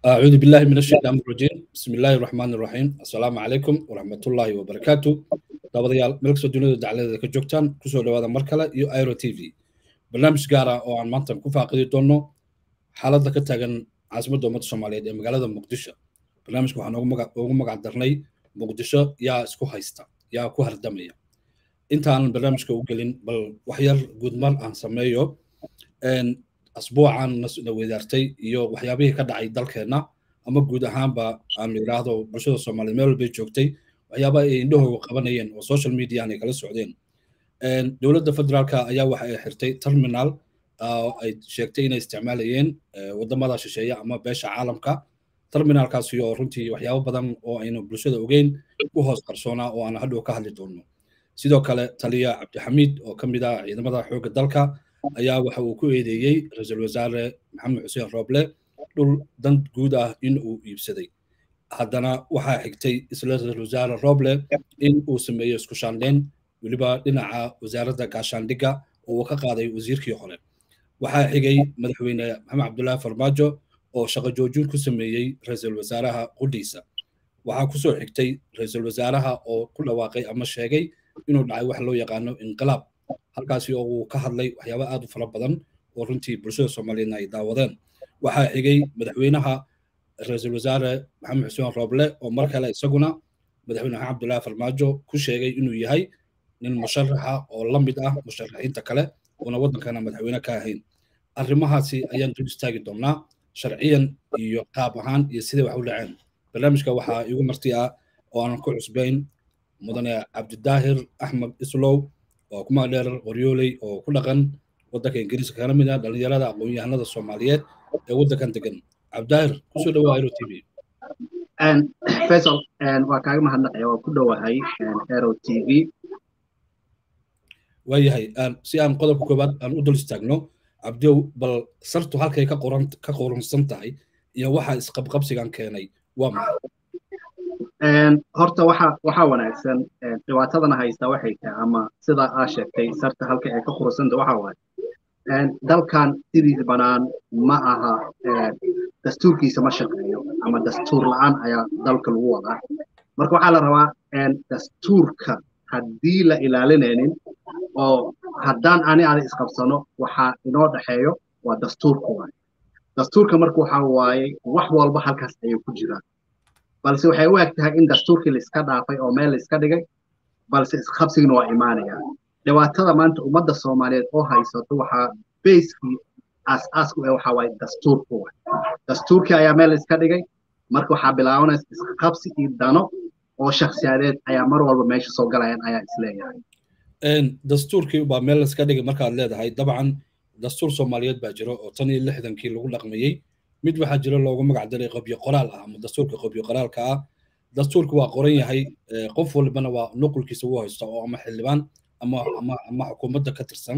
أعوذ بالله من الشيطان الرجيم بسم الله الرحمن الرحيم السلام عليكم ورحمة الله وبركاته dabadayaal meel kastoo dunida dacladeeda ka joogtaan kusoo dhawaada mar kale iyo airo t v barnaamij gaara oo aan maanta ku faaqidi doono xaaladda ka taagan caasimadda ummadda soomaaliyeed ee magaalada muqdisho barnaamijka waxaan ugu magac darnay muqdisho yaa isku haysta yaa ku hardamaya intaanan barnaamijka u gelin bal waxyar guudmar aan sameeyo asbuucan na weydaartay iyo waxyaabihii ka dhacay dalkeenna ama guud ahaanba aan yidhaahdo bulshada soomaaliyeed meel walbay joogtay waxyaaba ay indhahooga qabanayeen oo social media ay kala socdeen dowladda federaalka ayaa waxa ay xirtay terminal ay sheegtay inay isticmaalayeen wadamada shisheeye ama beesha caalamka terminalkaasi oo runtii waxyaabo badan oo aynu bulshada ogeyn ku hoos qarsoonaa oo aan hadhow ka hadli doono sidoo kale taliya cabdixamiid oo ka mid ah ciidamada xoogga dalka ayaa waxa uu ku eedeeyey ra-iisul wasaare maxamed xuseen rooble dhul dan guud ah in uu iibsaday haddana waxaa xigtay isla ra-iisul wasaare rooble in uu sameeyo isku shaandheyn weliba dhinaca wasaaradda gaashaandhigga oo uu ka qaaday wasiirkii hore waxaa xigay madaxweyne maxamed cabdullaahi farmaajo oo shaqo joojin ku sameeyey ra-iisul wasaaraha qudhiisa waxaa kusoo xigtay ra-iisul wasaaraha oo ku dhawaaqay ama sheegay inuu dhacay wax loo yaqaano inqilaab halkaasi oo uu ka hadlay waxyaaba aad u fara badan oo runtii bulshada soomaaliyeedna ay daawadeen waxaa xigay madaxweynaha ra-iisul wasaare maxamed xuseen rooble oo mar kale isaguna madaxweyne maxamed cabdullaahi farmaajo ku sheegay inuu yahay nin musharaxa oo la mid ah musharaxiinta kale uuna waddankana madaxweyne ka ahayn arrimahaasi ayaan dul istaagi doonaa sharciyan iyo qaab ahaan iyo siday wax u dhaceen barnaamijka waxaa igu marti ah oo aanan ku cusbayn mudane cabdidaahir axmed islow oo kuma dheer qoryooley oo ku dhaqan waddanka ingiriiska kana mid ah dhallinyarada aqoon-yahanada soomaaliyeed ee waddankan degan cabdidaahir kusoo dhawaa aero t v faisal waa kaaga mahadnaqaya waa ku dhowahay aero t v waayahay si aan qodobka koowaad aan u dul istaagno cabdiow bal sartu halkay ka qoran ka qoransan tahay iyo waxa isqabqabsigan keenay waa maxay horta waxa waxa wanaagsan dhibaatadana haysta waxay tahay ama sida aa sheegtay sarta halka ay ka qurursanta waxa waaye dalkan sidiisa banaan ma aha dastuurkiisa ma shaqeeyo ama dastuur la-aan ayaa dalka lagu wadaa marka waxaa la rabaa dastuurka haddii la ilaalinaynin oo haddaan ani aada isqabsano waxaa inoo dhexeeyo waa dastuurka waaye dastuurka marka waxa waaye wax walba halkaas ayay ku jiraan balse waxay u eg tahay in dastuurkii laiska dhaafay oo meel laiska dhigay balse isqabsigina waa imaanaya dhibaatada maanta ummadda soomaaliyeed oo haysato waxaa bayskii aas-aasku ee waxaa waaye dastuurku waay dastuurkii ayaa meel laiska dhigay marka waxaa bilaabanaysa isqabsi iyo dano oo shakhsiyadeed ayaa mar walba meesha soo galayaan ayaa isleeyahay dastuurkii baa meel laiska dhigay markaad leedahay dabcan dastuur soomaaliyeed baa jiro oo tan iyo lixdankii lagu dhaqmayey mid waxaa jira loogu magac daray qobyo qoraal ah ama dastuurka qobyo qoraalka ah dastuurku waa qoran yahay qof walbana waa nuqulkiisa u haysta oo ama xildhibaan ama ama ama xukuumadda ka tirsan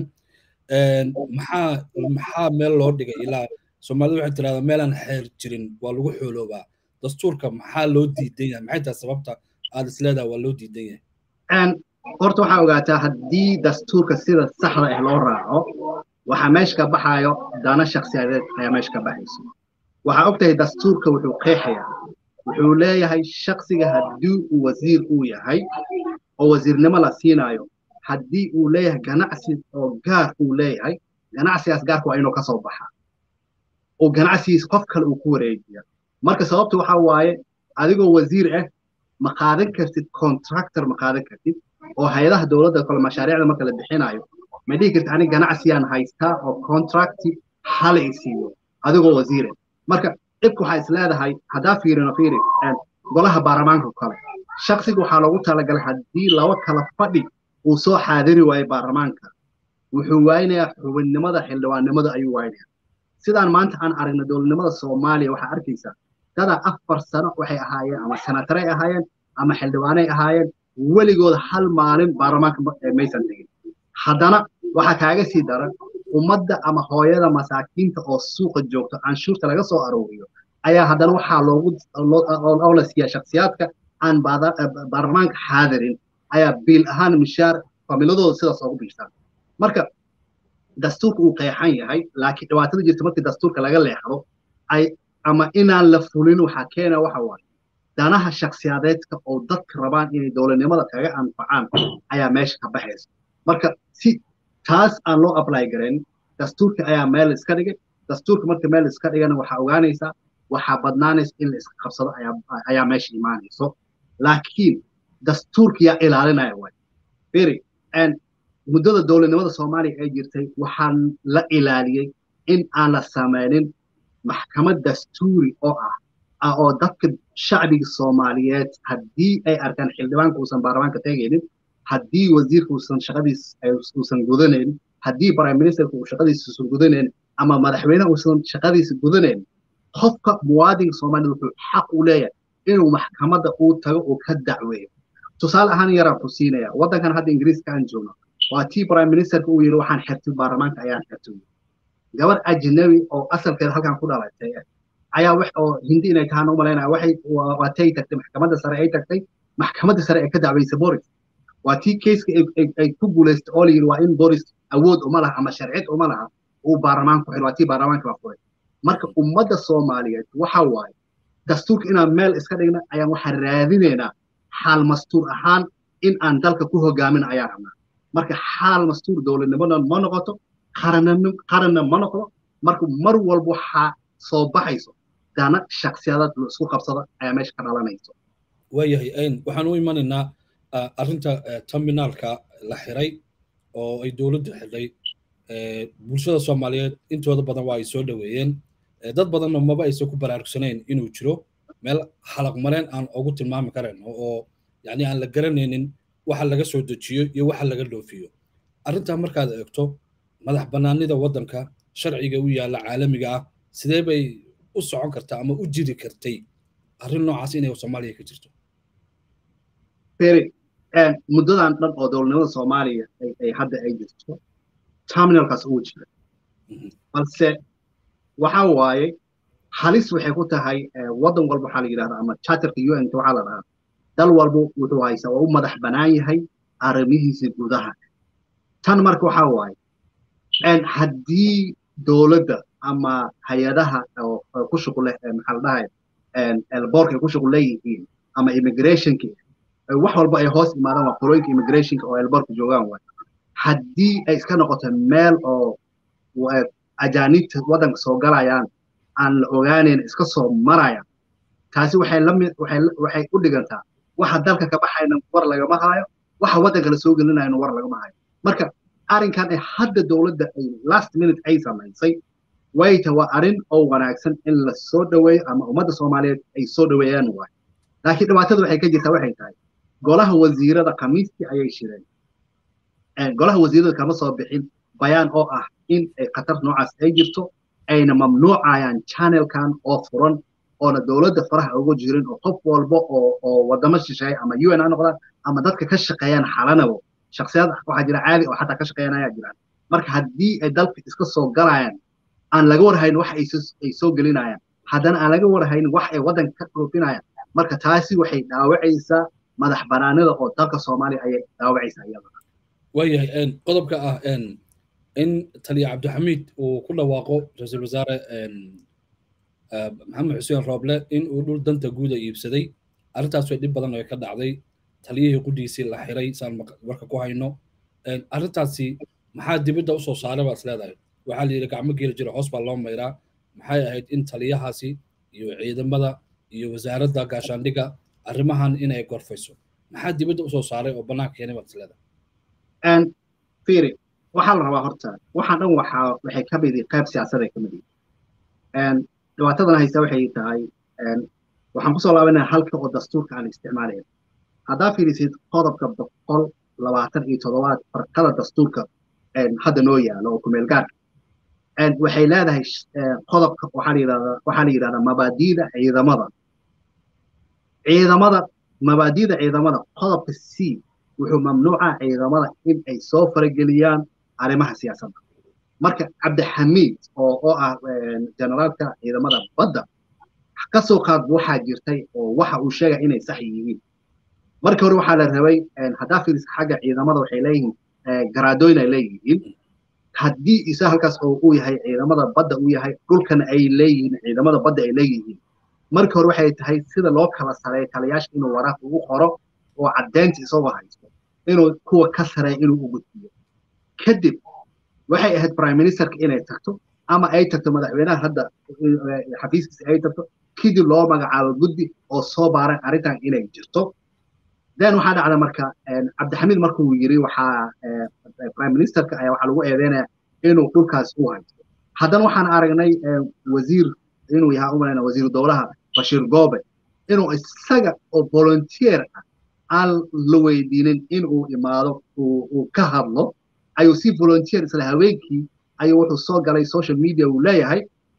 maxaa maxaa meel loo dhigay ilaa soomaalida waxay tirahdaa meelaan xeer jirin waa lagu xooloobaa dastuurka maxaa loo diidan yahay maxay tahay sababta aad isleedaha waa loo diidan yahay horta waxaa ogaataa haddii dastuurka sida saxda ah loo raaco waxaa meesha ka baxayo dana shakhsiyadeed ayaa meesha ka baxayso waxaa og tahay dastuurka wuxuu qeexayaa wuxuu leeyahay shaksiga haddii uu wasiir uu yahay oo wasiirnimo la siinayo haddii uu leeyahay ganacsi oo gaar uu leeyahay ganacsigaas gaarka waa inuu ka soo baxa oo ganacsigiis qof kale uu ku wareejiya marka sababta waxaa waaye adigoo wasiir ah ma qaadan kartid contractor ma qaadan kartid oo hay-adaha dowladda kale mashaariicda marka la bixinayo ma dhihi kartid aniga ganacsiyaan haystaa oo contracti hala isiiyo adigoo wasiir ah marka dhibka waxaa is leedahay haddaa fiirino fiiri golaha baarlamaanka kale shaksiga waxaa loogu talagalay haddii laba kala fadhi uu soo xaadiri waayo baarlamaanka wuxuu waaynayaa xubinnimada xildhibaannimada ayuu waaynayaa sidaan maanta aan aragna dowladnimada soomaaliya waxaa arkaysaa dadaa afar sano waxay ahaayeen ama senataray ahaayeen ama xildhibaanay ahaayeen weligooda hal maalin baarlamaanka maysan tegin haddana waxaa kaaga sii daran ummadda ama hooyada masaakiinta oo suuqa joogto canshuurta laga soo arooriyo ayaa haddana waxaa loogu oo la siiyaa shaksiyaadka aan baarlamaanka xaadirin ayaa biil ahaan mishaar familadooda sidaas ugu biilsaan marka dastuurka uu qeexan yahay laakiin dhibaatada jirta markii dastuurka laga leexdo ay ama inaan la fulin waxaa keena waxa waaye danaha shaksiyadeedka oo dadka rabaan inay dowladnimada kaga anfacaan ayaa meesha ka baxaysa marka si taas aan loo apply garayn dastuurka ayaa meel iska dhigay dastuurka marka meel iska dhigana waxaa ogaanaysaa waxaa badnaanaysa in la iska qabsado ayaa meesha imaanayso laakiin dastuurka yaa ilaalinaya waay firi muddada dowladnimada soomaaliya ay jirtay waxaan la ilaaliyey in aan la samaynin maxkamad dastuuri oo ah oo dadka shacbiga soomaaliyeed haddii ay arkaan xildhibaanka uusan baarlamaanka tegaynin haddii wasiirka uusan shaqadiis uusan gudanayn haddii prime ministerka uu shaqadiisa uusan gudanayn ama madaxweynaha uusan shaqadiisa gudanayn qofka muwaadinka soomaaliyed wuxuu xaq u leeyahay inuu maxkamadda uu tago uu ka dacweeyo tusaale ahaan yaraan ku siinaya waddankan hadda ingiriiska aan joogno waa tii prime ministerka uu yidhi waxaan xirtay baarlamaanka ayaan xirtay gabar ajnabi oo asalkeeda halkan ku dhalatay ayaa wax oo hindi inay tahaan u malaynaya waxay waatay tagtay maxkamadda sare ay tagtay maxkamadda sare ay ka dacwaysay boris waa tii keiska ay ku guulaystay oo layidhi waa in boris awood uma laha ama sharciyad uma laha uu baarlamaanku xir waa tii baarlamaanka la furay marka ummadda soomaaliyeed waxa waaye dastuurka inaan meel iska dhigna ayaan waxaan raadinaynaa xaal mastuur ahaan in aan dalka ku hogaamin ayaan rabnaa marka xaal mastuur dowladnimona ma noqoto qaranna ma noqdo marka mar walba waxaa soo baxayso dana shaksiyadaad la isku qabsada ayaa meesha ka dhalanayso waayahay ayn waxaan u imanaynaa arrinta terminaalka la xiray oo ay dowladdu xidhay bulshada soomaaliyeed intooda badan waa ay soo dhoweeyeen dad badanna maba aysan ku baraarugsanayn inuu jiro meel xalaq mareen aan ugu tilmaami karayn oo yani aan la garanaynin waxa laga soo dejiyo iyo waxa laga dhoofiyo arrintaa markaad eegto madax bannaanida waddanka sharciga u yaalla caalamiga ah sidee bay u socon kartaa ama u jiri kartay arrin noocaas inay soomaaliya ka jirto feri muddadan dhan oo dowladnimada soomaaliya ay hadda ay jirto terminalkaas uu jira balse waxa waaye halis waxay ku tahay waddan walba waxaa la yidhahdaa ama charterka u n waxaa la dhahaa dal walba wuxuu haysaa waa u madax bannaan yahay arrimihiisa gudaha tan marka waxaa waaye haddii dowladda ama hay-adaha ku shuqul leh maxaa la dhahay elboorka ay ku shuqul leeyihiin ama immigrationka wax walba ay hoos imaadaan waa qolooyinka immigrationka oo elboorka joogaan waay haddii ay iska noqoto meel oo ajaanibta waddanka soo galayaan aan la ogaanayn iska soo marayaan taasi waxay lamid waxay waxay u dhigantaa waxa dalka ka baxayna war lagama hayo waxa waddanka la soo gelinayna war lagama hayo marka arrinkan ee hadda dowladda ay last minute ay samaysay wayta waa arrin oo wanaagsan in la soo dhoweeyo ama ummadda soomaaliyeed ay soo dhoweeyaan waay laakiin dhibaatada waxay ka jirtaa waxay tahay golaha wasiirada khamiistii ayay shireen golaha wasiirada kama soo bixin bayaan oo ah in ay khatar noocaas ay jirto ayna mamnuucayaan channelkan oo furan oona dowladda faraha ugu jirin oo qof walba oo oo wadamo shisheeya ama un ha noqdaan ama dadka ka shaqeeyaan xalanabo shaksiyad waxaa jira caadi oo xataa ka shaqeeyaan ayaa jiraan marka haddii ay dalka iska soo galayaan aan laga warhayn wax ay soo gelinayaan haddana aan laga warhayn wax ay waddanka ka dhoofinayaan marka taasi waxay dhaawacaysaa madax banaanida oo dalka soomaaliya ayay dhaawacaysaa iyada waayahay qodobka ah in taliya cabdixamiid uu ku dhawaaqo ra-iisul wasaare maxamed xuseen rooble in uu dhul danta guuda iibsaday arrintaas way dhib badan oo ka dhacday taliyihii qudhiisii la xiray saan warka ku hayno arrintaasi maxaa dibadda usoo saaray baad isleedahay waxaa la yidhi gacmo geeli jira hoos baa loo mayraa maxay ahayd in taliyahaasi iyo ciidamada iyo wasaaradda gaashaandhigga arrimahan inay gorfayso maxaa dibadda usoo saaray oo bannaanka keenay baad isleedahay firi waxaa la rabaa horta waxaan dhan waxaa waxay ka mid qayb siyaasaday ka mid yihiin dhibaatadan haysta waxay tahay waxaan kusoo laabanaya halka oo dastuurka aan isticmaalaya haddaa fiirisid qodobka boqol labaatan iyo toddobaad farqada dastuurka hadda noo yaalo oo kumeel gaarka waxay leedahay qodobka waxaa la yidhahdaa waxaa la yidhahdaa mabaadiida ciidamada ciidamada mabaadiida ciidamada qodobka c wuxuu mamnuuca ciidamada in ay soo farageliyaan arrimaha siyaasadda marka cabdixamiid oo oo ah generaalka ciidamada badda ka soo qaad waxaa jirtay oo waxa uu sheegay inay sax yihiin marka hore waxaa la rabay haddaa fiirisa xagga ciidamada waxay leeyihiin garaadooyin ay leeyihiin haddii isa halkaas oo uu yahay ciidamada badda uu yahay dhulkana ay leeyihiin ciidamada badda ay leeyihiin marka hore waxay tahay sida loo kala sareeyo taliyaasha inuu waraaq ugu qoro oo caddeynta isagoo haysto inuu kuwa ka sareeya inuu u gudbiyo kadib waxay ahayd prime ministerka inay tagto ama ay tagto madaxweynaha hadda xafiiskiisa ay tagto kadib loo magacaabo guddi oo soo baaray arrintan inay jirto then waxaa dhacda marka cabdixamiid markuu yiri waxaa prime ministerka ayaa waxaa lagu eedeynaya inuu dhulkaas u haysto haddana waxaan aragnay wasiir inuu yahaa umalayna wasiiru dowlaha bashiir goobe inuu isaga oo volunteer ah aan la weydiinin inuu imaado uu ka hadlo ayuu si volunteer isla haweenkii ayuu wuxuu soo galay social media uu leeyahay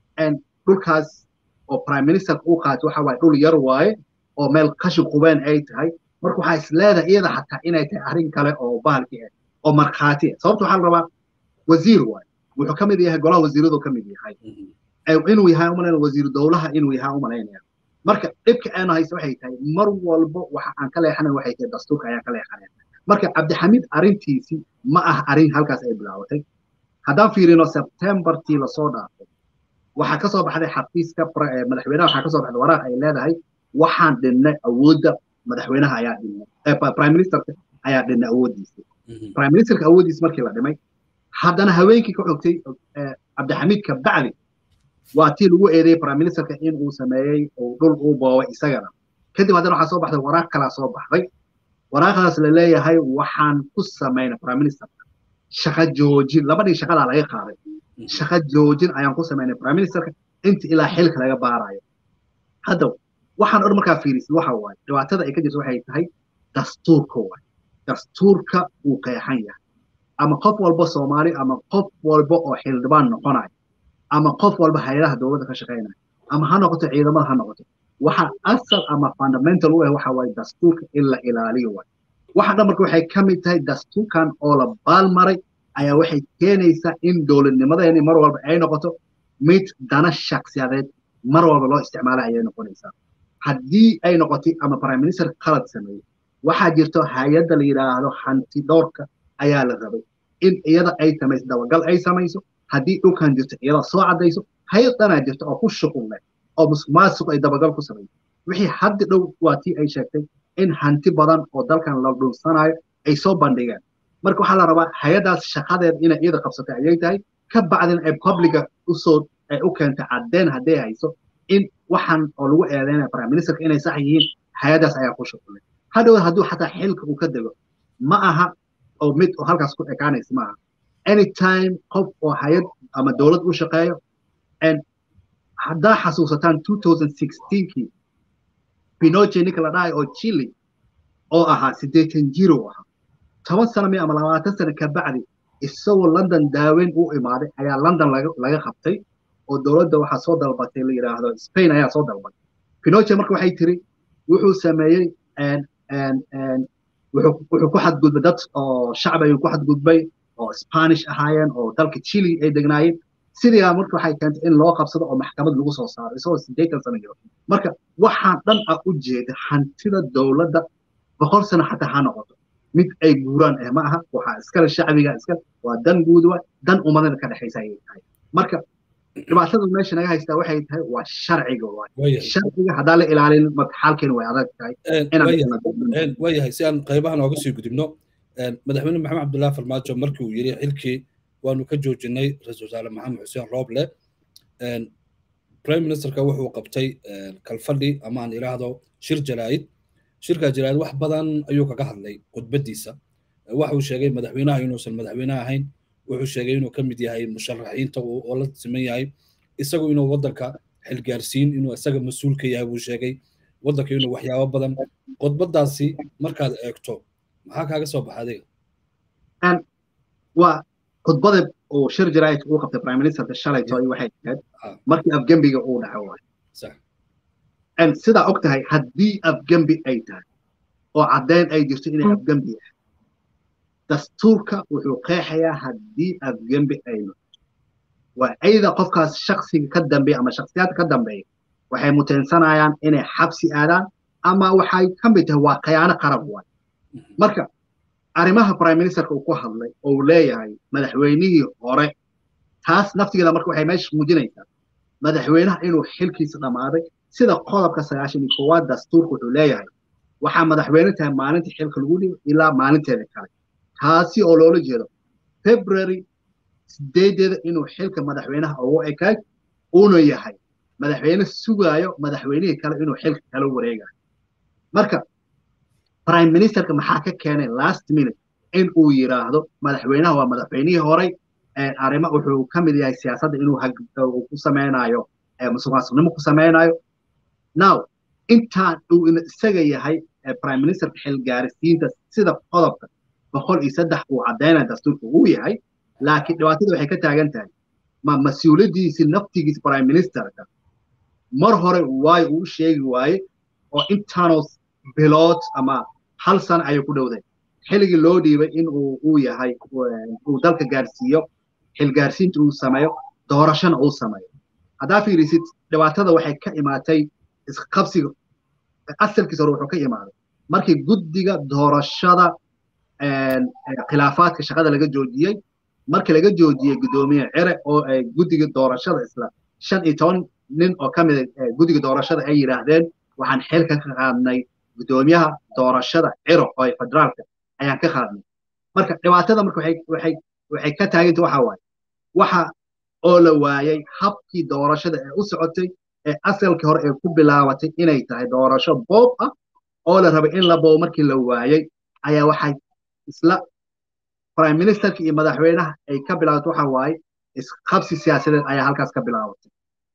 dhulkaas oo prime ministerka uu qaato waxa waaye dhul yar waaye oo meel qashin qubeen ay tahay marka waxaa is leedahay iyada xataa inay tahay arrin kale oo bahalki ah oo markhaati ah sababta waxaa la rabaa wasiir waaye wuxuu ka mid yahay golaha wasiiradu ka mid yahay inuu yahay umalayna wasiiru dowlaha inuu yahay umalaynaya marka dhibka aanu haysa waxay tahay mar walbo waxa aan ka leexanay waxay tahay dastuurka ayaan ka leexanaya marka cabdixamiid arrintiisii ma ah arrin halkaas ay bilaabatay haddaan fiirino sebtembartii lasoo dhaafay waxaa kasoo baxday xafiiska madaxweynaha waxaa kasoo baxday waraaq ay leedahay waxaan dhinnay awoodda madaxweynaha ayaa dhinnay prime ministerka ayaa dhinnay awooddiisa prime ministerka awooddiisa markii la dhimay haddana haweenkii ka xogtay cabdixamiid kabacdi waa tii lagu eedeeyey prime ministerka in uu sameeyey uu dhul uu boobay isagana kadib haddana waxaa soo baxday waraaq kalaa soo baxday waraaqdaas la leeyahay waxaan ku samaynay prime ministerka shaqa joojin labadii shaqadaa laga qaaday shaqa joojin ayaan ku samaynay prime ministerka inta ilaa xilka laga baarayo hadda waxaan odhan markaa fiirisid waxa waaye dhibaatada ay ka jirto waxay tahay dastuurka waaye dastuurka uu qeexan yahay ama qof walba soomaali ama qof walba oo xildhibaan noqonayo ama qof walba hayadaha dowladda ka shaqaynaya ama ha noqoto ciidamada ha noqoto waxa asal ama fundamental u ah waxa waaye dastuurka in la ilaaliyo waaye waxa dhan marka waxay ka mid tahay dastuurkan oo la baalmaray ayaa waxay keenaysaa in dowladnimadeeni mar walba ay noqoto mid dana shaksiyadeed mar walba loo isticmaalay ayay noqonaysaa haddii ay noqotay ama prime minister qalad sameeyey waxaa jirto hay-adda la yidhaahdo hanti dhowrka ayaa la rabay in iyada ay samayso dabagal ay samayso haddii dhulkan jirto iyada soo caddayso hay-ad dhanaa jirto oo ku shuqul leh oo musuqmaasuq ay dabagal ku samayso wixii haddi dhow waa tii ay sheegtay in hanti badan oo dalkan la dhulsanayo ay soo bandhigeen marka waxaa la rabaa hay-addaas shaqadeed inay iyada qabsatay ayay tahay ka bacdin ay publica usoo ay u keentay caddeen hadday hayso in waxaan oo lagu eedeynaya prime ministerka inay sax yihiin hay-addaas ayaa ku shuqulay hadhow hadduu xataa xilka uu ka dego ma aha oo mid oo halkaas ku ekaanaysa ma aha anytime qof oo hay-ad ama dowlad u shaqeeyo haddaa xasuusataan kii pinoche ninka la dhahay oo chile oo ahaa siddeetan jiro ahaa toban sano mi ama labaatan sano ka bacdi isagoo london daaweyn u imaaday ayaa london laga qabtay oo dowladda waxaa soo dalbatay la yidhaahdo spain ayaa soo dalbatay pinoche marka waxay tiri wuxuu sameeyey wuxuu ku xadgudbay dad oo shacbi ayuu ku xadgudbay oo spanish ahaayeen oo dalka chile ay degnaayeen sidaa marka waxay keentay in loo qabsado oo maxkamad lagu soo saaro isagoo siddeetan sano jiro marka waxaan dhan ah u jeeda hantida dowladda boqol sano xataa ha noqoto mid ay guuraan eh ma aha waxaa iskale shacbiga iskale waa dan guud waa dan ummadana ka dhexaysa ayay tahay marka dhibaatada meesha naga haystaa waxay tahay waa sharciga waay sharciga haddaan la ilaalin marka xaalkeena way adag tahay waayahay si aan qaybaha nooga sii gudubno madaxweyne maxamed cabdullahi farmaajo markii uu yiri xilkii waanu ka joojinay ra-iisul wasaare maxamed xuseen rooble prime ministerka wuxuu qabtay kalfadhi ama aan idhaahdo shir jaraa'id shirkaa jaraa'id wax badan ayuu kaga hadlay khudbadiisa waxuu sheegay madaxweynaha inuusan madaxweyne ahayn wuxuu sheegay inuu ka mid yahay musharaxiinta oo la siman yahay isagu inuu waddanka xilgaarsiin inuu isaga mas-uul ka yahay buu sheegay waddanka inuu waxyaabo badan khudbadaasi markaad eegto maxaa kaaga soo baxa adiga waa khudbada uu shir jaraa'id uu qabtay prime ministerka shalayto ay waxay ahayd markii afgembiga uu dhaco waay sidaa og tahay haddii afgembi ay tahay oo caddeyn ay jirto inay afgembi ah dastuurka wuxuu qeexayaa haddii afgembi ay noqoto waa ayda qofkaas shaksiga ka dambeeya ama shaksiyaadka ka dambeeya waxay muteensanayaan inay xabsi aadaan ama waxay ka mid tahay waa khiyaano qarab waay marka arrimaha prime ministerka uu ku hadlay oo uu leeyahay madaxweynihii hore taas naftigeeda marka waxay meesha muujinaysaa madaxweynaha inuu xilkiisa dhammaaday sida qodobka sagaashan iyo koowaad dastuurka wuxuu leeyahay waxaa madaxweyne tahay maalinta xilka lagu dhigo ilaa maalinteeda kale taasi oo loola jeedo february sideedeeda inuu xilka madaxweynaha ugu ekayd uuna yahay madaxweyne sugaayo madaxweynihii kale inuu xilka kala wareegayo marka prime ministerka maxaa ka keenay last minute in uu yiraahdo madaxweynaha waa madaxweynihii horey arrimo wuxuu ka mid yahay siyaasadda inuu ku sameynayo musuqmaasuqnimo ku sameynayo now intaan uu isaga yahay prime ministerka xilgaarisiinta sida qodobka boqol iyo saddex uu caddaynaya dastuurka uu yahay laakiin dhibaatada waxay ka taagan tahay ma mas-uuliyaddiisii naftigiisa prime ministerka mar hore waayo uu sheegi waaye oo intaanoo bilood ama hal sano ayay ku dhowday xilligii loo dhiibay in uu uu yahay uu dalka gaarsiiyo xilgaarsiinta uu sameeyo doorashana uu sameeyo haddaa fiirisid dhibaatada waxay ka imaatay isqabsiga asalkiisa hore wuxuu ka imaaday markii guddiga doorashada khilaafaadka shaqada laga joojiyey markii laga joojiyey guddoomiye cere oo guddiga doorashada isla shan iyo toban nin oo ka mida guddiga doorashada ay yidhaahdeen waxaan xilka ka qaadnay guddoomiyaha doorashada ciro oo federaalka ayaan ka qaadnay marka dhibaatada marka waxay waxay waxay ka taaganta waxa waaye waxa oo la waayay habkii doorashada ee u socotay ee asalkii hore ee ku bilaabatay inay tahay doorasho boob ah oo la rabay in la boobo markii la waayay ayaa waxay isla prime ministerka iyo madaxweynaha ay ka bilaabatay waxa waaye isqabsi siyaasadeed ayaa halkaas ka bilaabatay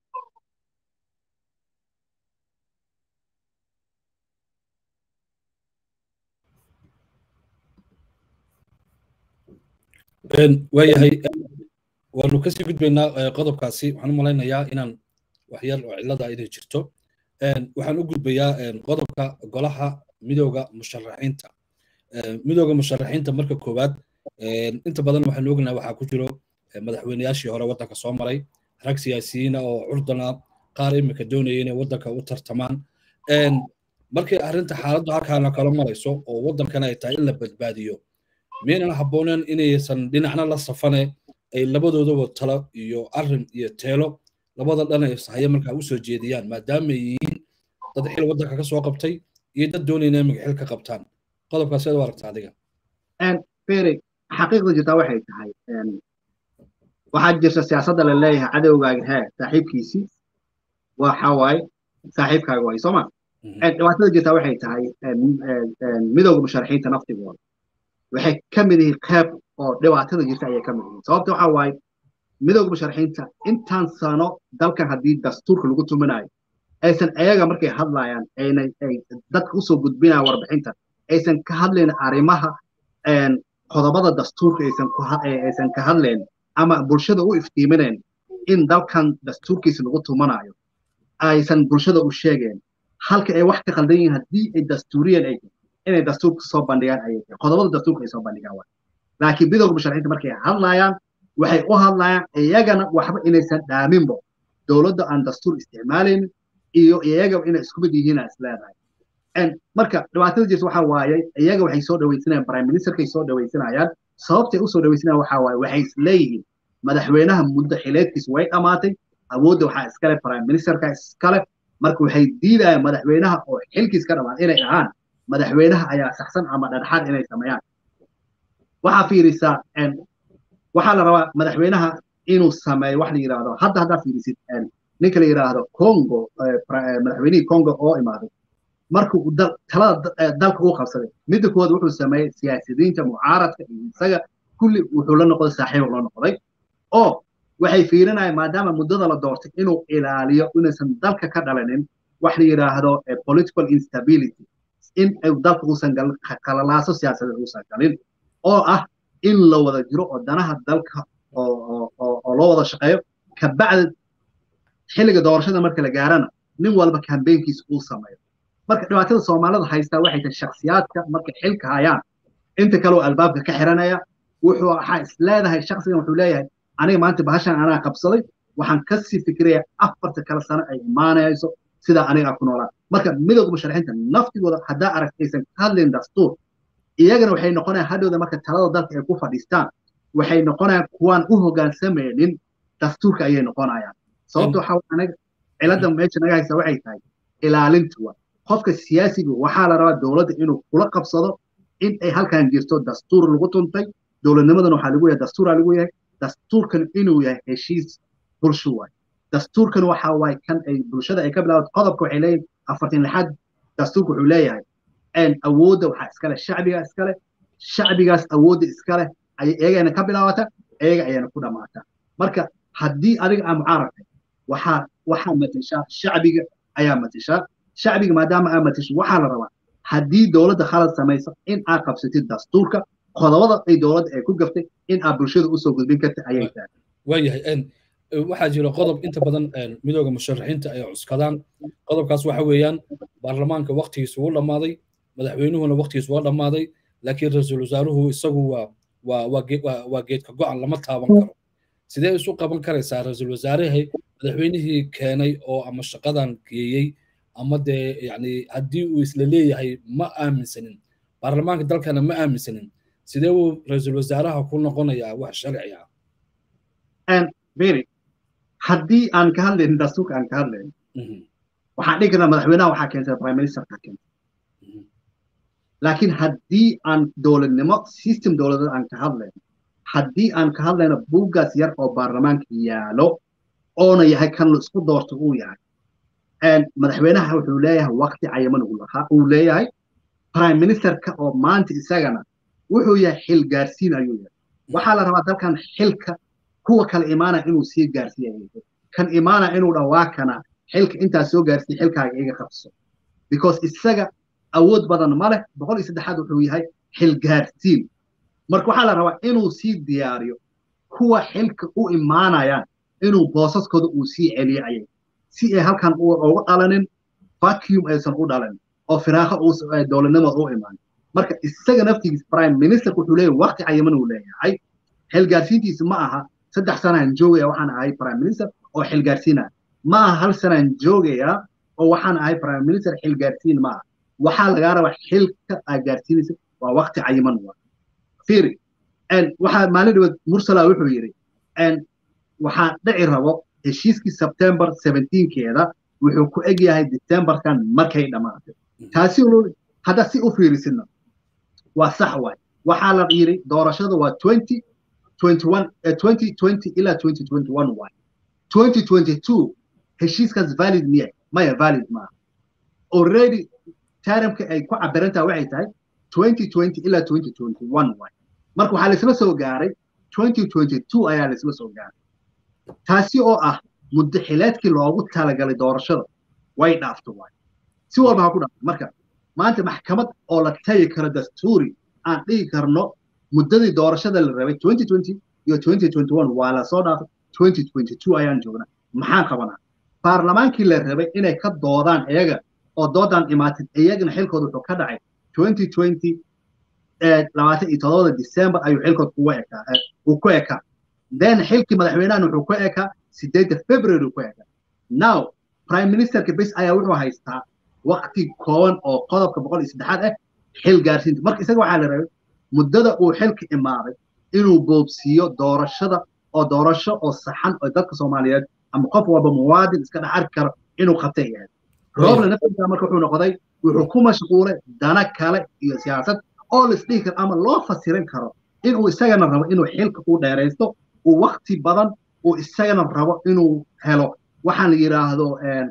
waayahay waanu kasii gudbaynaa qodobkaasi waxaan u malaynayaa inaan waxyar oo cillada inay jirto waxaan u gudbayaa qodobka golaha midooda musharaxiinta midooda musharaxiinta marka koowaad inta badan waxaanu ognahay waxaa ku jiro madaxweyneyaashii hore waddanka soo maray rag siyaasiyiina oo curdana qaar imika doonaya inay waddanka u tartamaan markay arrinta xaaladdu halkaana kala marayso oo waddankana ay tahay in la badbaadiyo miyaynan habbooneen inaysan dhinacna la safane ay labadoodaba talo iyo arrin iyo teelo labada dhan ay sahaye markaa u soo jeediyaan maadaama ay yihiin dad xil waddanka ka soo qabtay iyo dad doonayna imika xil ka qabtaan qodobkaas seed u aragta adiga fere xaqiiqda jirtaa waxay tahay waxaa jirta siyaasadda la leeyahay cadowgaaga hee saaxiibkiisii waxa waaye saaxiibkaaga waaye sooma dhibaatada jirtaa waxay tahay midowga musharaxiinta naftigooda waxay ka mid yihiin qeyb oo dhibaatada jirta ayay ka mid yihiin sababta waxa waaye midowga musharaxiinta intaan sano dalkan haddii dastuurka lagu tuminayo aysan ayaga markay hadlayaan ayna ay dadka usoo gudbinayaan warbixinta aysan ka hadlayn arrimaha qodobada dastuurka aysan ku aysan ka hadlayn ama bulshada u iftiiminayn in dalkan dastuurkiisa lagu tumanayo aysan bulshada u sheegeen halka ay wax ka khaldan yihiin haddii ay dastuuriyan ay inay dastuurka soo bandhigaan ayay tahay qodobada dastuurka ay soo bandhigaan waay laakiin midowga musharaxiinta markay hadlayaan waxay u hadlayaan iyagana waxba inaysan dhaaminbo dowladda aan dastuur isticmaalaynin iyo iyaga inay isku mid yihiin is leedahay marka dhibaatada jirta waxa waaye iyaga waxay soo dhawaysanayaan prime ministerkay soo dhawaysanayaan sababtay usoo dhawaysanayaan waxa waaye waxay isleeyihiin madaxweynaha muddo xileedkiisa way dhammaatay awoodda waxaa iskale prime ministerka iskale marka waxay diidayaan madaxweynaha oo xilkiis ka dhammaan inay dhahaan madaxweynaha ayaa saxsan ama dhadhaxaad inay sameeyaan waxaa fiirisaa waxaa la rabaa madaxweynaha inuu sameeyo wax la yidhaahdo hadda haddaa fiirisid ninka la yidhaahdo congo madaxweynihii congo oo imaaday markuu talada dalka uu qabsaday midda koowaad wuxuu sameeyey siyaasiyiinta mucaaradka iyo isaga kulli wuxuu la noqday saaxiib la noqday oo waxay fiirinayaan maadaama muddada la doortay inuu ilaaliyo inaysan dalka ka dhalanin wax la yidhaahdo political instability in dalka uusan qalalaaso siyaasadeed uusan galin oo ah in la wada jiro oo danaha dalka oo loo wada shaqeeyo kabacdi xilliga doorashada marka la gaarana nin walba kambeynkiisa uu sameeyo marka dhibaatada soomaalida haystaa waxay tahay shakhsiyaadka markay xilka hayaan inta kaleo albaabka ka xiranaya wuxuu waxaa is leedahay shakhsigan wuxuu leeyahay aniga maanta bahashan anaa qabsaday waxaan kasii fikiraya afarta kale sano ay imaanayso sidaa aniga ku noolaa marka midowga musharaxiinta naftigooda haddaa aragt aysan ka hadlayn dastuur iyagana waxay noqonayaan hadhowda marka talada dalka ay ku fadhiistaan waxay noqonayaan kuwaan u hoggaansamaynin dastuurka ayay noqonayaan sababta waxa anaga cilada meesha naga haysa waxay tahay ilaalinta wa qofka siyaasiga waxaa la rabaa dowladda inuu kula qabsado in ay halkan jirto dastuur lagu tuntay dowladnimadan waxaa lagu yahay dastuuraa lagu yahay dastuurkan inuu yahay heshiis bulsho waay dastuurkan waxa waay kan ay bulshada ay ka bilaabato qodobka waxay leeyihin afartan lixaad dastuurka wuxuu leeyahay awoodda waxaa iskale shacbiga iskale shacbigaas awoodda iskale ayay iyagana ka bilaabata iyaga ayana ku dhammaata marka haddii adiga aa mucaaragtay waxaa waxaa matashaa shacbiga ayaa matashaa shacbiga maadaama aa matasho waxaa la rabaa haddii dowladda khalad samayso in aad qabsatid dastuurka qodobada ay dowladda ay ku gaftay in aad bulshada usoo gudbin karta ayay tahay waayahay waxaa jira qodob inta badan midooda musharaxiinta ay cuskadaan qodobkaas waxa weeyaan baarlamaanka waktigiisa wuu dhammaaday madaxweynuhuna waktigiisa waa dhammaaday laakiin ra-iisul wasaaruhu isagu waa waa waa waa geedka go-an lama taaban karo sidee isu qaban karaysaa ra-iisul wasaarihii madaxweynihii keenay oo ama shaqadan geeyey ama dee yani haddii uu isla leeyahay ma aaminsanin baarlamaanka dalkana ma aaminsanin sidee uu ra-iisul wasaaraha ku noqonayaa wax sharci ah beri haddii aan ka hadlaynin dastuurka aan ka hadlaynin waxaan dhihi karnaa madaxweynaha waxaa keentay prime ministerka keentay laakiin haddii aan dowladnimo system dowladeed aan ka hadlayno haddii aan ka hadlayno buuggaas yar oo baarlamaanka yaalo oona yahay kan la isku doorto uu yahay madaxweynaha wuxuu leeyahay waqti cayaman uu leeyahay prime ministerka oo maanta isagana wuxuu yahay xil gaarsiin ayuu yahay waxaa la rabaa dalkan xilka kuwa kale imaanaya inuu sii gaarsiiya kan imaanaya inuu dhawaakana xilka intaa soo gaarsiiya xilkaaga iga qabso because isaga awood badan ma leh boqol iyo saddexaad wuxuu yahay xil gaarsiin marka waxaa la rabaa inuu sii diyaariyo kuwa xilka u imaanayaan inuu boosaskooda uu sii celiyo ayay si ay halkan uga dhalanin vacuum aysan u dhalanin oo firaaqo dowladnimo u imaan marka isaga naftigiisa prime minister wuxuu leeyahay waqti cayiman uu leeyahay xilgaarsiintiisa ma aha saddex sanaan joogaya waxaan ahay prime minister oo xilgaarsiinaya ma aha hal sanaan joogaya oo waxaan ahay prime minister xilgaarsiin ma aha waxaa lagaa rabaa xilka aad gaarsiinaysa waa waqti cayiman waa fiiri waxaa maalin dhaweed mursala wuxuu yidhi waxaa dhici rabo heshiiskii sebtembar seventeenkeeda wuxuu ku eg yahay decemberkan markay dhammaatay taasi hadda si u fiirisidna waa sax waay waxaa la yidhi doorashada waa twenty twenty one twenty twenty ilaa twenty twenty one waay twenty twenty two heshiiskaas valid miya maya valid maaha already taramka ay ku cabirantaha waxay tahay twenty twenty ilaa twenty twenty one waay marka waxaa laisla soo gaaray twenty twenty two ayaa laisla soo gaaray taasi oo ah muddo xileedkii loogu talagalay doorashada way dhaafto waay si walba ha ku dhaafto marka maanta maxkamad oo la tagi karo dastuuri aan dhigi karno muddadii doorashada la rabay twenty twenty iyo twenty twenty one waa lasoo dhaafay twenty twenty two ayaan joognaa maxaan qabanaa baarlamaankii la rabay inay ka doodaan iyaga oo doodaan imaatid iyagana xilkooda wuxuu ka dhacay twenty twenty labaatan iyo todobada december ayuu xilkood kuga ekaa uu ku ekaa then xilkii madaxweynahan wuxuu ku ekaa sideedda february uu ku ekaa now prime ministerka bes ayaa wuxuu haystaa waqti kooban oo qodobka boqol iyo saddexaad ah xil gaarsiinta marka isaga waxaa la rabay muddada uu xilka imaaday inuu boobsiiyo doorashada oo doorasho oo saxan oo dadka soomaaliyeed ama qof walba muwaadin iska dhex arki karo inuu qabtay yahay roobla naftiisa marka wuxuu noqday wuxuu ku mashquulay dana kale iyo siyaasad oo la isdhihi karo ama loo fasirin karo inuu isagana rabo inuu xilka u dheeraysto uu wakti badan uu isagana rabo inuu helo waxaan la yidhaahdo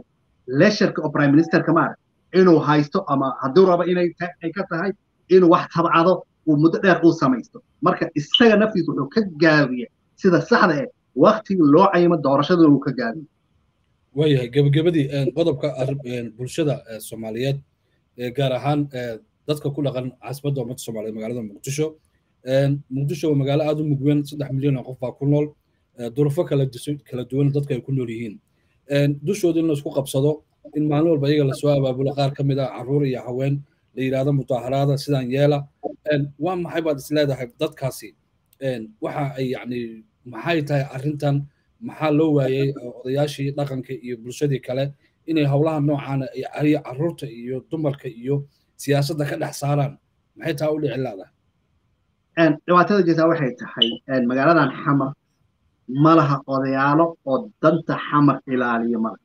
lesharka oo prime ministerka maarag inuu haysto ama hadduu rabo inay ay ka tahay inuu wax tabcado uu muddo dheer uu samaysto marka isaga naftiisa wuxuu ka gaabiya sida saxda eh waktigii loo cayimo doorashadana uu ka gaabiya waayahay gebagabadii qodobka bulshada soomaaliyeed gaar ahaan dadka ku dhaqan caasimadda ummadda soomaaliyeed magaalada muqdisho muqdisho waa magaalo aad u mugween saddex milyan oo qof baa ku nool durufo kala kala duwan dadka ay ku nool yihiin dushooda in la isku qabsado in maalin walba iyaga lasoo abaabulo qaar ka mid ah carruur iyo haween la yidhaahdo mutaaharaada sidaan yeela waa maxay baad is leedahay dadkaasi waxa ay yacni maxay tahay arrintan maxaa loo waayey odayaashii dhaqanka iyo bulshadii kale inay howlaha noocaana ay carruurta iyo dumarka iyo siyaasadda ka dhex saaraan maxay taa u dhici laadahay dhibaatada jirtaa waxay tahay magaaladan xamar ma laha odayaalo oo danta xamar ilaaliyo male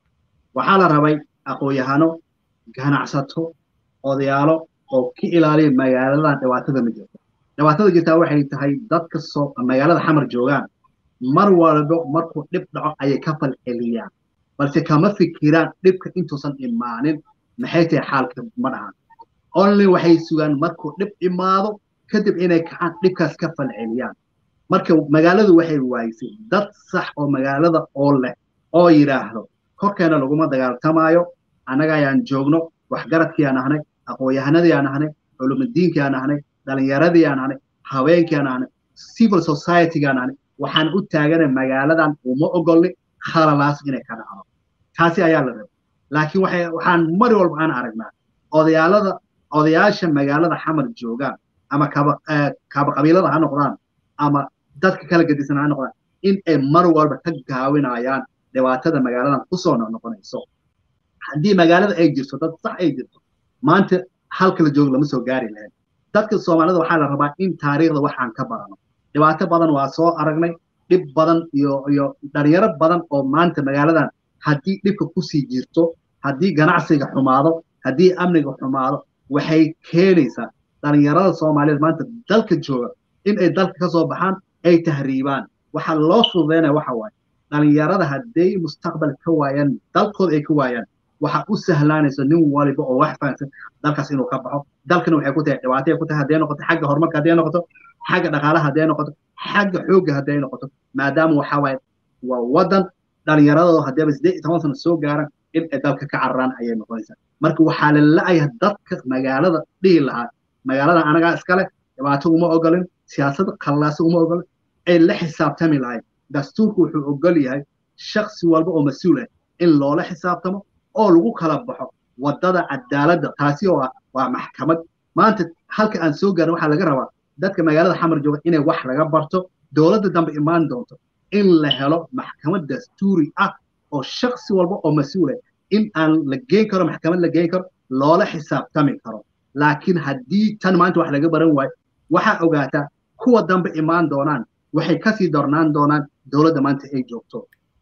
waxaa la rabay aqoon-yahano ganacsato odayaalo oo ka ilaaliya magaaladan dhibaatada ma jirto dhibaatada jirtaa waxay tahay dadka soo magaalada xamar joogaan mar walbo markuu dhib dhaco ayay ka falceliyaan balse kama fikiraan dhibka intuusan imaanin maxay tahay xaalka ma dhahan only waxay sugaan markuu dhib imaado kadib inay kacaan dhibkaas ka falceliyaan marka magaaladu waxay waayisay dad sax oo magaalada oo leh oo yidhaahdo korkeena laguma dagaaltamaayo annaga ayaan joogno waxgaradkii aan ahnay aqoon-yahanadii aan ahnay culumidiinkii aan ahnay dhalinyaradii aan ahnay haweenkii aan ahnay civil society aan ahnay waxaan u taaganay magaaladan uma ogolni khalalaas inay ka dhacdo taasi ayaa la rabay laakiin waxay waxaan mar walba aan aragnaa odayaalada odayaasha magaalada xamar joogaan ama kaba kaba qabiilada ha noqdaan ama dadka kala gedisan ha noqdaan in ay mar walba ka gaawinayaan dhibaatada magaaladan kusoo noqonayso haddii magaalada ay jirto dad sax ay jirto maanta halka la joogo lama soo gaari lahayn dadka soomaalida waxaa la rabaa in taariikhda waxaan ka barano dhibaato badan waa soo aragnay dhib badan iyo iyo dhalinyaro badan oo maanta magaaladan haddii dhibka kusii jirto haddii ganacsiga xumaado haddii amniga xumaado waxay keenaysaa dhalinyarada soomaaliyeed maanta dalka jooga in ay dalka ka soo baxaan ay tahriibaan waxaa loo fududeynaya waxa waaye dhalinyarada hadday mustaqbal ka waayaan dalkooda ay ka waayaan waxaa u sahlaanaysa nin waliba oo wax fahansan dalkaas inuu ka baxo dalkana waxay ku tahay dhibaatay ku tahay hadday noqoto xagga horumarka hadday noqoto xagga dhaqaalaha hadday noqoto xagga xoogga hadday noqoto maadaama waxaa waaye waa waddan dhalinyaradooda haddaba siddeed iyo toban sano soo gaaran in ay dalka ka cararaan ayay noqonaysaa marka waxaa la la-aya dadka magaalada dhihi lahaa magaalada anagaa iskale dhibaato uma ogolin siyaasad khallaasa uma ogolin ay la xisaabtami lahayd dastuurku wuxuu ogol yahay shaksi walba oo mas-uul ah in loola xisaabtamo oo lagu kala baxo waddada cadaaladda taasi oo ah waa maxkamad maanta halka aan soo gaarin waxaa laga rabaa dadka magaalada xamar jooga inay wax laga barto dowladda dambe imaan doonto in la helo maxkamad dastuuri ah oo shaksi walba oo mas-uul ah in aan la geyn karo maxkamad la geyn karo loola xisaabtami karo laakiin haddii tan maanta wax laga baran waayo waxaa ogaataa kuwa dambe imaan doonaan waxay kasii dornaan doonaan dowladda maanta ay joogto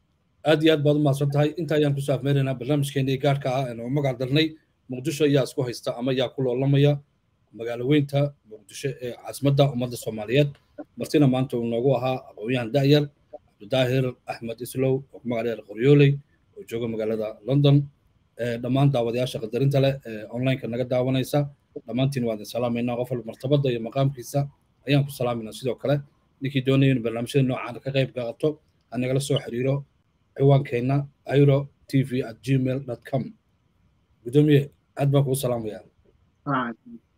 aad iyo aad baad u mahadsan tahay inta ayaan kusoo afmeeraynaa barnaamijkeenii gaarka ah ee magac darnay muqdisho ayaa isku haysta ama yaa ku loolamaya magaalo weynta muqdisho ee caasimadda ummadda soomaaliyeed martina maanta uu noogu ahaa aqoon-yahan da'yar cabdidaahir axmed islow oo ku magacdheer qoryooley oo jooga magaalada london dhammaan daawadayaasha qadarinta leh ee onlineka naga daawanaysa dhammaantiin waa idin salaamaynaa qof walba martabadda iyo maqaamkiisa ayaan ku salaamayna sidoo kale ninkii doonaya in barnaamijyada noocaan ka qayb qaato ha nagala soo xiriiro ciwaankeenna iro t v at gmail com gudoomiye aad baan kugu salaamayaa